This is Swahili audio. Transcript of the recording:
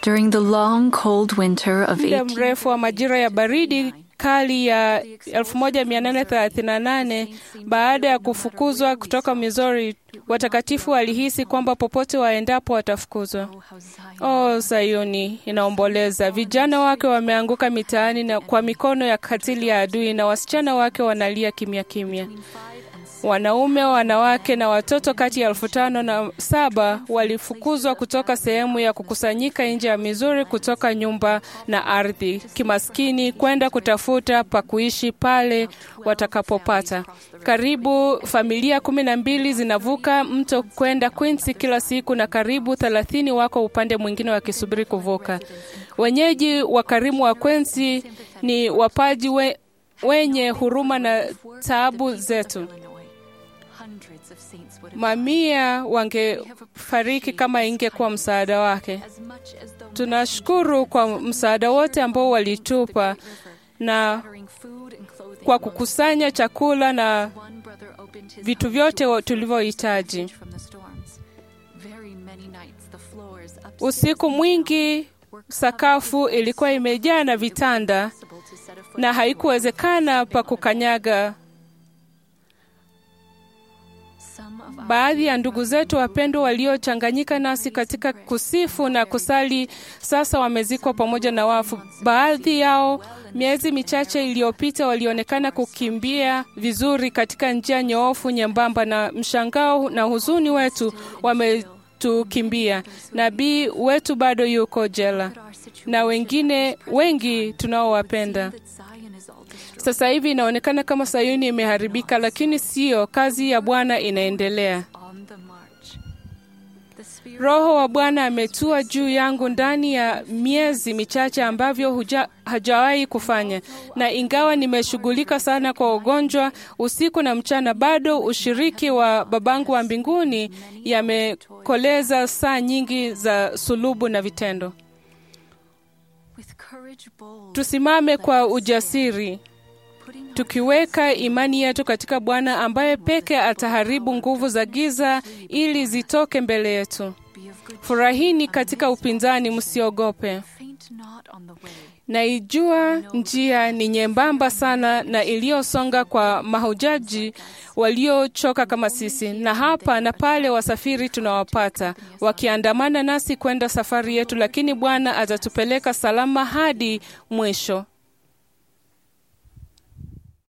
During the long, cold winter of muda 18 mrefu wa majira ya baridi kali ya 1838 baada ya kufukuzwa kutoka Missouri, watakatifu walihisi kwamba popote waendapo watafukuzwa. Oh, Sayuni inaomboleza. Vijana wake wameanguka mitaani na kwa mikono ya katili ya adui, na wasichana wake wanalia kimya kimya. Wanaume, wanawake na watoto kati ya elfu tano na saba walifukuzwa kutoka sehemu ya kukusanyika nje ya Missouri, kutoka nyumba na ardhi kimaskini, kwenda kutafuta pa kuishi pale watakapopata. Karibu familia kumi na mbili zinavuka mto kwenda Quincy kila siku, na karibu thelathini wako upande mwingine wakisubiri kuvuka. Wenyeji wakarimu wa Quincy ni wapaji we, wenye huruma na taabu zetu. Mamia wangefariki kama ingekuwa msaada wake. Tunashukuru kwa msaada wote ambao walitupa na kwa kukusanya chakula na vitu vyote tulivyohitaji. Usiku mwingi sakafu ilikuwa imejaa na vitanda na haikuwezekana pa kukanyaga. Baadhi ya ndugu zetu wapendwa waliochanganyika nasi katika kusifu na kusali sasa wamezikwa pamoja na wafu. Baadhi yao miezi michache iliyopita walionekana kukimbia vizuri katika njia nyoofu nyembamba, na mshangao na huzuni wetu wametukimbia. Nabii wetu bado yuko jela na wengine wengi tunaowapenda. Sasa hivi inaonekana kama Sayuni imeharibika, lakini siyo. Kazi ya Bwana inaendelea. Roho wa Bwana ametua juu yangu ndani ya miezi michache ambavyo huja, hajawahi kufanya, na ingawa nimeshughulika sana kwa ugonjwa usiku na mchana, bado ushiriki wa babangu wa mbinguni yamekoleza saa nyingi za sulubu na vitendo. Tusimame kwa ujasiri tukiweka imani yetu katika Bwana ambaye peke ataharibu nguvu za giza ili zitoke mbele yetu. Furahini katika upinzani, msiogope. Naijua njia ni nyembamba sana na iliyosonga kwa mahujaji waliochoka kama sisi, na hapa na pale wasafiri tunawapata wakiandamana nasi kwenda safari yetu, lakini Bwana atatupeleka salama hadi mwisho.